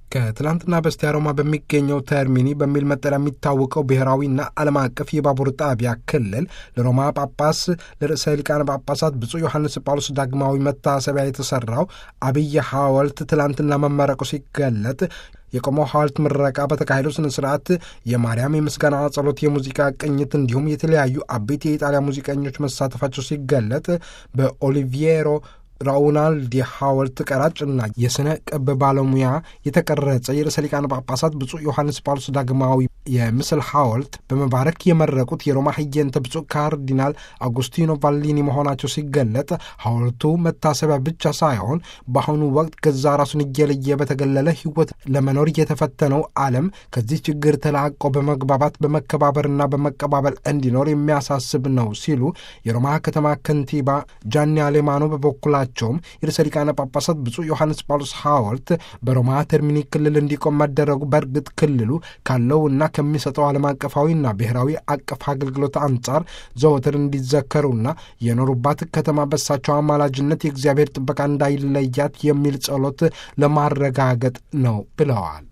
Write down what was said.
ከትላንትና በስቲያ ሮማ በሚገኘው ተርሚኒ በሚል መጠሪያ የሚታወቀው ብሔራዊና ዓለም አቀፍ የባቡር ጣቢያ ክልል ለሮማ ጳጳስ ለርዕሰ ሊቃነ ጳጳሳት ብፁዕ ዮሐንስ ጳውሎስ ዳግማዊ መታሰቢያ የተሰራው አብይ ሐውልት ትላንትና መመረቁ ሲገለጥ የቆመው ሐውልት ምረቃ በተካሄደው ስነ ስርዓት የማርያም የምስጋና ጸሎት፣ የሙዚቃ ቅኝት እንዲሁም የተለያዩ አቤት የኢጣሊያ ሙዚቀኞች መሳተፋቸው ሲገለጥ በኦሊቪየሮ ራኡናልዲ ሐውልት ቀራጭና የሥነ ቅብ ባለሙያ የተቀረጸ የርዕሰ ሊቃነ ጳጳሳት ብፁዕ ዮሐንስ ጳውሎስ ዳግማዊ የምስል ሐውልት በመባረክ የመረቁት የሮማ ህየንተ ብፁዕ ካርዲናል አጉስቲኖ ቫሊኒ መሆናቸው ሲገለጥ ሐውልቱ መታሰቢያ ብቻ ሳይሆን በአሁኑ ወቅት ገዛ ራሱን እየለየ በተገለለ ሕይወት ለመኖር የተፈተነው ዓለም ከዚህ ችግር ተላቆ በመግባባት በመከባበርና በመቀባበል እንዲኖር የሚያሳስብ ነው ሲሉ የሮማ ከተማ ከንቲባ ጃኒ አሌማኖ በበኩላቸው ቸውም የርዕሰ ሊቃነ ጳጳሳት ብፁዕ ዮሐንስ ጳውሎስ ሐውልት በሮማ ተርሚኒ ክልል እንዲቆም መደረጉ በእርግጥ ክልሉ ካለውና ከሚሰጠው ዓለም አቀፋዊና ብሔራዊ አቀፍ አገልግሎት አንጻር ዘወትር እንዲዘከሩና የኖሩባት ከተማ በሳቸው አማላጅነት የእግዚአብሔር ጥበቃ እንዳይለያት የሚል ጸሎት ለማረጋገጥ ነው ብለዋል።